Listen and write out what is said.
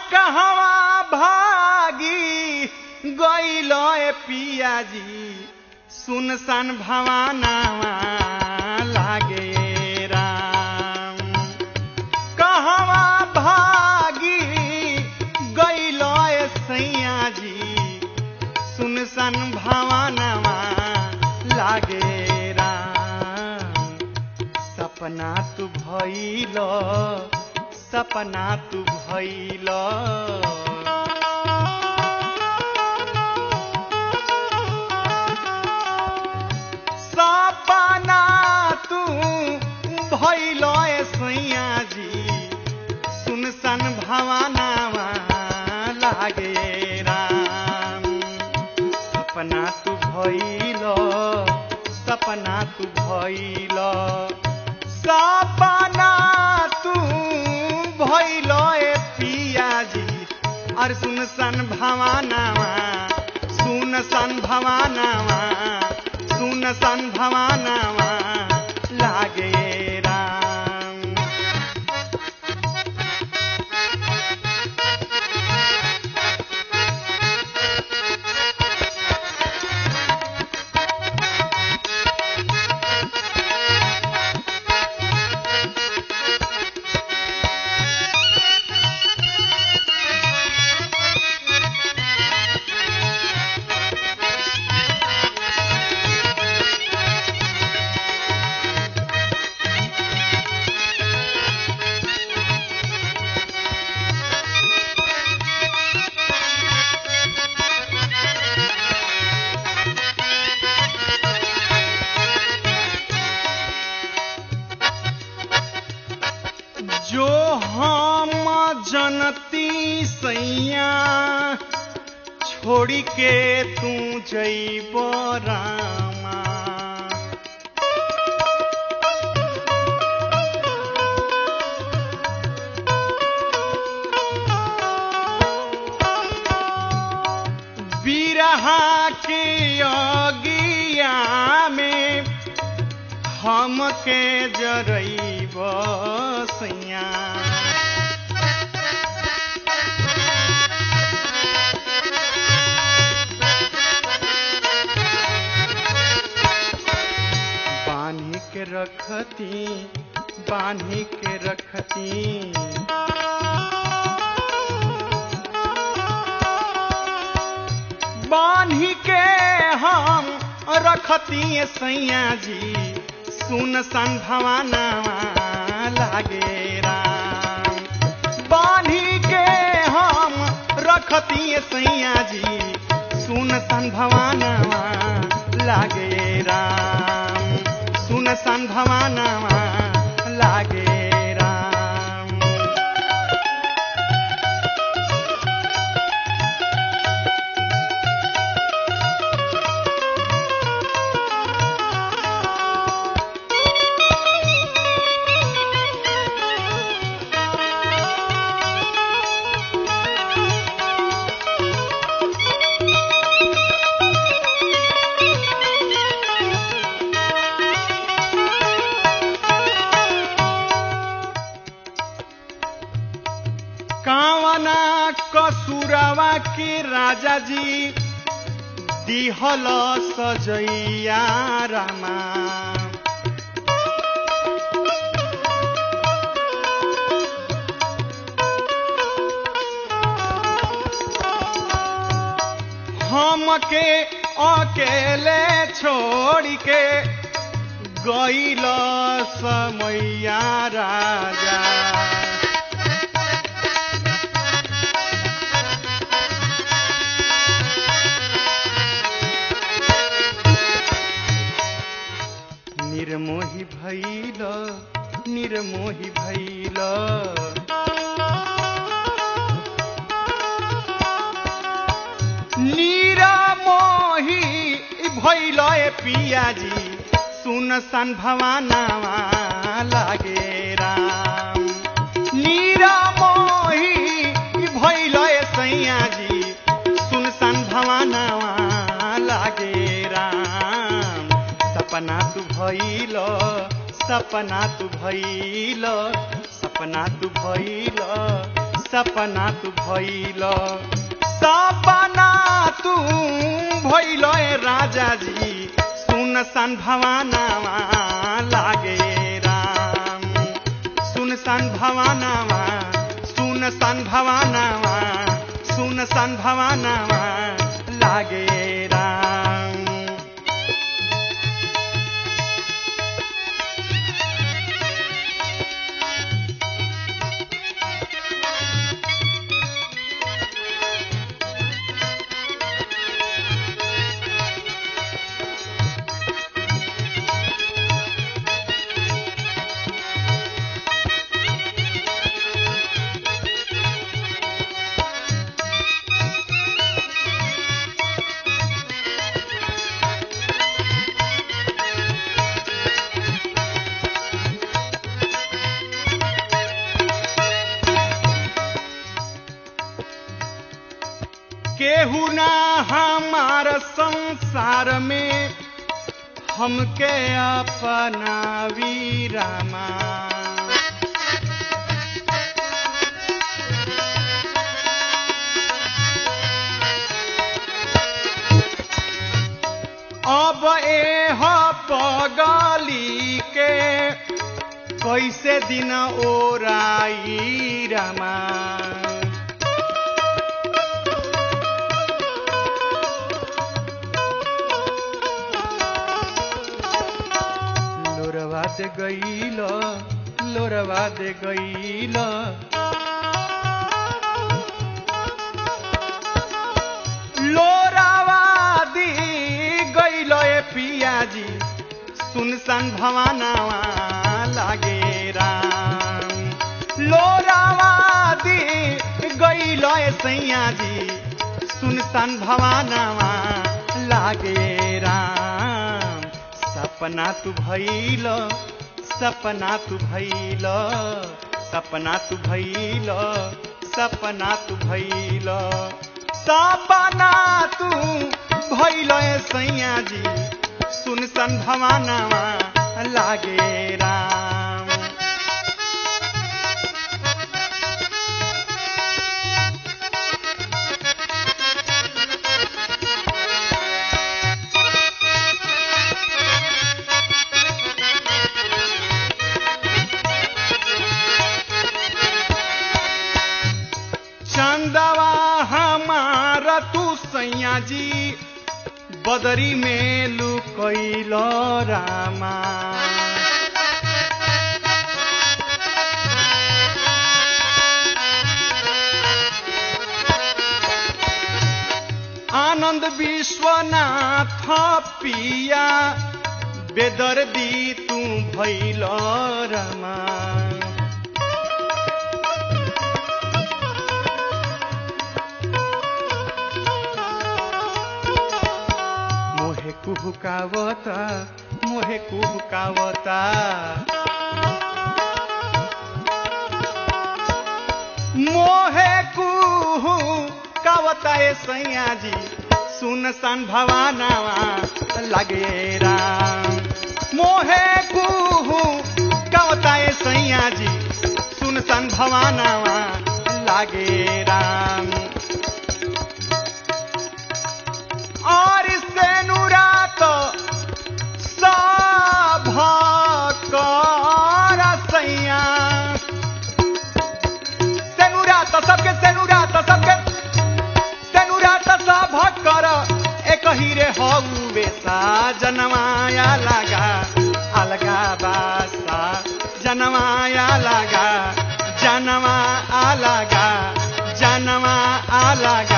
कहवा भागी गईल पियाजी सुनसान भवानावा लागे राम कहवा भागी गईल सैया जी सुनसान भवानावा लागे राम सपना तू भइल सपना तू भइल सपना तू भइल सैया जी सुनसन भवानावा लागे राम सपना तू भइल सपना तू भइल सपना तू भइल पियाजी और सुनसन भवानावा सुनसन भवानावा सुनसन भवानावा लागे राम जो हम जनती सैया छोड़ी के तू जैब रामा बिरहा के अगिया में हमके जरैब सैया बान्ही के रखती बान्ही के रखती बान्ही के हम रखती सैया जी सुन सन भवानावा लागे राम बान्ही के हम रखती सैया जी सुन सन भवानावा लागे राम सुन सन भवानावा लागे राम कावना कसुरवा के राजा जी दिहल सजैया रामा हमके अकेले छोड़ के गईल समैया राजा निर्मोही भैल निर्मोही भैल निरमोही भैल ए पियाजी सुन सन भवानावा लागे राम निरमोही भैल ए सैयाजी सुन सन भवानावा लागे राम सपना तू भइल सपना तू भइल सपना तू भइल सपना तू भइल सपना तू भइल ए राजा जी सुन सन भवानावा लागे राम सुन सन भवानावा सुन सन भवानावा सुन सन भवानावा लागे राम केहू ना हमार संसार में हमके अपना वीरामा अब एह पगली के कैसे दिन ओराई रामा लोरवा दे गईल लोरवा दे गईल लोरावा दी गईल ए पियाजी सुनसान भवानावा लागे राम लोरावा दी गईल ए सैयाजी सुनसान भवानावा लागे राम सपना तू भइल सपना तू भइल सपना तू भइल सपना तू भइल सपना तू भइल ए सैया जी सुन सन भवानावा लागे राम चंदवा हमारा तू सैया जी बदरी में लुकैल रामा आनंद विश्वनाथ पिया बेदर्दी तू भैल रमा मोहे कुहुकावता मोहे कुहुकावता मोहे कुहू कावता ए सैया जी सुन सन भवानावा लगे राम मोहे कुहू कावता ए सैया जी सुन सन भवानावा लागे राम और से नुरात सभ कर सैया सेनुरात सबके सेनुरात सबके सेनुरात सभ कर एक हीरे हौवे सा जनमाया लगा अलगा बासा जनमाया लगा जनवा अलगा जनवा अलगा